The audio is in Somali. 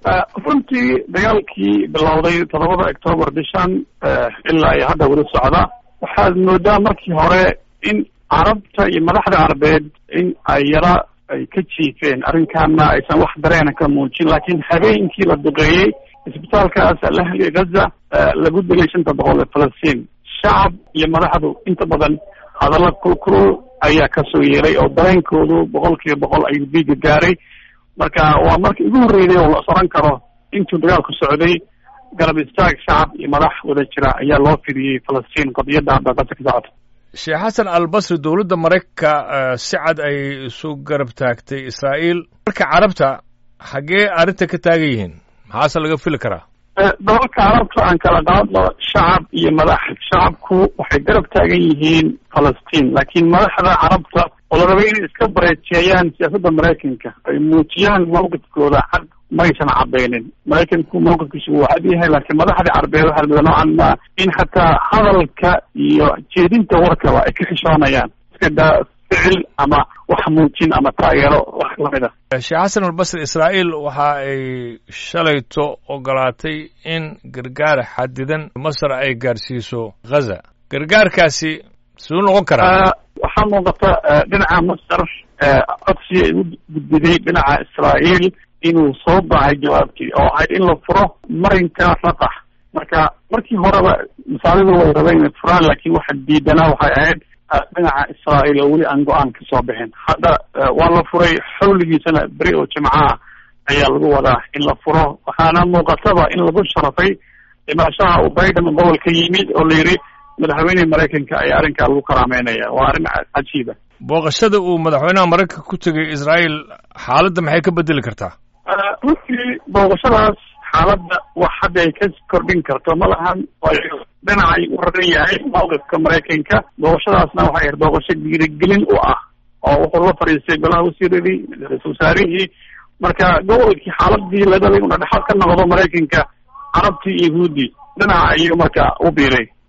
runtii dagaalkii bilowday toddobada octoobar bishan ilaa iyo hadda weli socda waxaad moodaa markii hore in carabta iyo madaxda carabeed in ay yara ay ka jiifeen arrinkaana aysan wax dareena ka muujin laakiin habeenkii la duqeeyey isbitaalkaas alahli gaza lagu dilay shanta boqol ee falastiin shacab iyo madaxdu inta badan hadalla kulkulul ayaa kasoo yeelay oo dareenkoodu boqol kiiba boqol ayuu diiga gaaray marka waa markii ugu horreeyay oo la soran karo intuu dagaalku socday garab istaag shacab iyo madax wada jira ayaa loo fidiyey falastiin qadiyadda hadda qasa ka socota sheekh xasan albasri dowladda maraykanka si cad ay isu garab taagtay israa'iil marka carabta xaggee arrinta ka taagan yihiin maxaase laga fili karaa dalalka carabta aan kala qaadno shacab iyo madax shacabku waxay garab taagan yihiin falastiin laakiin madaxda carabta oo la rabay inay iska bareejeeyaan siyaasadda maraykanka ay muujiyaan mawqifkooda cad maysan cadaynin maraykanku mawqifkiisu wuu cad yahay laakiin madaxda carabeed waxaa lamida noocan ma in xataa hadalka iyo jeedinta warkaba ay ka xishoonayaan iska daa ficil ama wax muujin ama taageero wax lamid a sheekh xasan albasri israa'iil waxa ay shalayto ogolaatay in gargaar xadidan masar ay gaarsiiso ghaza gargaarkaasi siduu noqon karaa waxaa muuqata dhinaca masar codsi ay u gudbiday dhinaca israa'iil inuu soo baxay jawaabtii oo ahayd in la furo marinka raqax marka markii horeba masaalidu way rabeen inay furaan laakiin waxa diidanaa waxay ahayd dhinaca israa'iil oo weli aan go-aan ka soo bixin hadda waa la furay xawligiisana beri oo jimcaha ayaa lagu wadaa in la furo waxaana muuqataba in lagu sharafay dhimashaha uu biden gobolka yimid oo la yidhi madaxweyneha maraykanka ayaa arrinkaa lagu karaameynaya waa arrin cajiiba booqashada uu madaxweynaha maraykanka ku tegay israa'iil xaaladda maxay ka bedeli kartaa runtii booqashadaas xaaladda wax hadda ay ka kordhin karto ma lahan dhinacay u raran yahay mawqifka maraykanka booqashadaasna waxay ahayd booqasho dhiirigelin u ah oo wuxuu la fadhiistay golaha wasiiradii ra-isul wasaarihii marka gobolkii xaaladii la dhalay una dhexal ka noqdo maraykanka carabtii iyo yahuudi dhinaca ayuu marka u biiray